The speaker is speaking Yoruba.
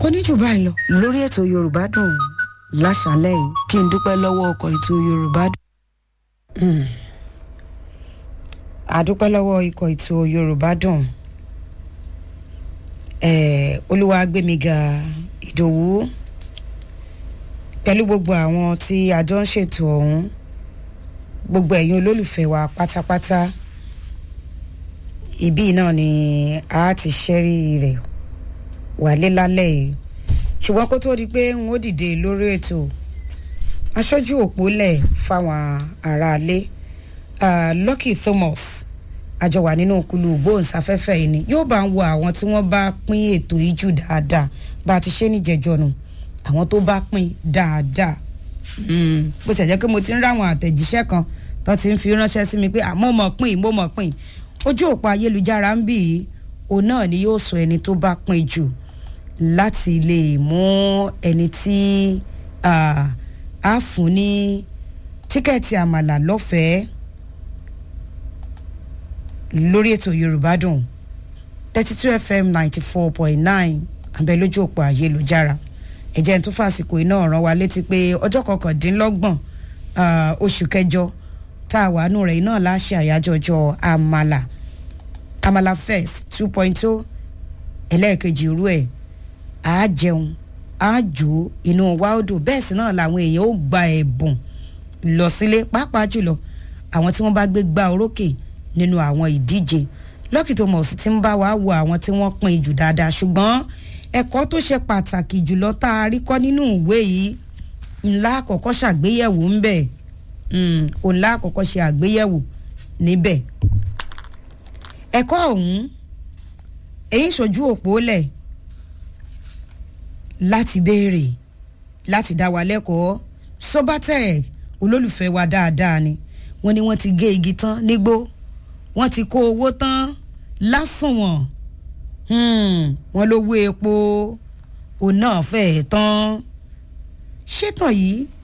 kò ní jù báyìí lọ lórí ètò yorùbá dùn láṣálẹ́ yìí kí n dúpẹ́ lọ́wọ́ ọkọ̀ ètò yorùbá dùn. àdúpẹ́ lọ́wọ́ ikọ̀ ètò yorùbá dùn olúwàgbémiga ìdòwú pẹ̀lú gbogbo àwọn tí a jọ ń ṣètò ọ̀hún gbogbo ẹ̀yin olólùfẹ́ wa pátápátá ibí náà ni a ti ṣẹ́rí rẹ̀ wálé lálẹ́ yìí ṣùgbọ́n kó tó di pé n ó dìde lórí ètò aṣojú òpólẹ̀ fáwọn aráalé uh, Lucky Thomas àjọ wà nínú kulu gbóhùnsáfẹ́fẹ́ yìí ni yóò bá ń wo àwọn tí wọ́n bá pín ètò yìí jù dáadáa bá a ti ṣe níjẹ̀jọ́ nù àwọn tó bá pín dáadáa bó ṣe jẹ́ pé mo ti ń ráwọn àtẹ̀jíṣẹ́ kan tó ti ń fi ránṣẹ́ sí mi pé àmọ́ mọ̀ pín mo mọ̀ pín ojú òpó ayélujára ń bì í òun náà ni yóò sọ ẹni tó bá pín jù láti lè mú ẹni tí a fún ní tíkẹ́ẹ̀tì àmàlà lọ́fẹ̀ẹ́ lórí ètò yorùbá dùn thirty two fm ninety four point nine abẹ lójú òpó ayélujára ẹ̀jẹ̀ tó fàsìkò iná rán wa létí pé ọjọ́ kọkàndínlọ́gbọ̀n oṣù kẹjọ tá a wà nù rẹ̀ iná láṣẹ àyájọ́ ọjọ́ àmàlà àmàlà fest two point two ẹlẹ́ẹ̀kejì irú ẹ̀ á jẹun á jò inú wa ó dùn bẹ́ẹ̀ sì náà làwọn èèyàn ó gba ẹ̀bùn lọ sílé pàápàá jùlọ àwọn tí wọ́n bá gbé gbá orókè nínú àwọn ìdíje Lucky Thomas ti ń bá wa wo àwọn tí wọ́n pín jù dáadáa ṣùgbọ́n ẹ̀kọ́ tó ṣe pàtàkì jùlọ tá a rí kọ́ nínú ìwé yìí ńlá àkọ́kọ́ ṣàgbéyẹ̀wò ń bẹ̀ ńlá àkọ́kọ́ ṣe àgbéyẹ̀wò níbẹ̀ ẹ̀kọ́ ọ̀hún èyí ṣojú òpó lẹ̀ láti béèrè láti dá wa lẹ́kọ̀ọ́ Sobatech olólùfẹ́ wa dáadáa ni wọ́n ní wọ́n ti gé igi tán nígbó wọ́n ti kó owó tán lásùnwọ̀n wọ́n lówó epo òun náà fẹ́ẹ̀ tán ṣétàn yìí